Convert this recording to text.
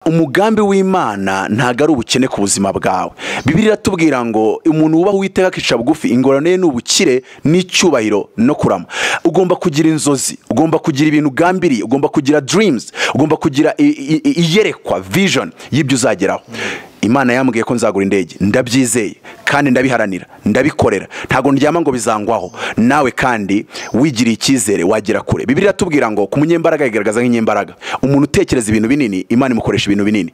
umugambi w'imana ntabwo ari ubukene ku buzima bwawe bibiri iratubwira ngo umuntu wubaha uwiteka akica bugufi ingorane ye ni ubukire n'icyubahiro no kurama ugomba kugira inzozi ugomba kugira ibintu ugambiriye ugomba kugira dirimuzi ugomba kugira i- i- i- iyerekwa vijoni y'ibyo uzageraho imana yambwiye ko nzagura indege ndabyizeye kandi ndabiharanira ndabikorera ntabwo ndyama ngo bizangwaho nawe kandi wigiriye icyizere wagera kure bibiri iratubwira ngo ku munyembaraga yigaragaza nk'inyembaraga umuntu utekereza ibintu binini imana imukoresha ibintu binini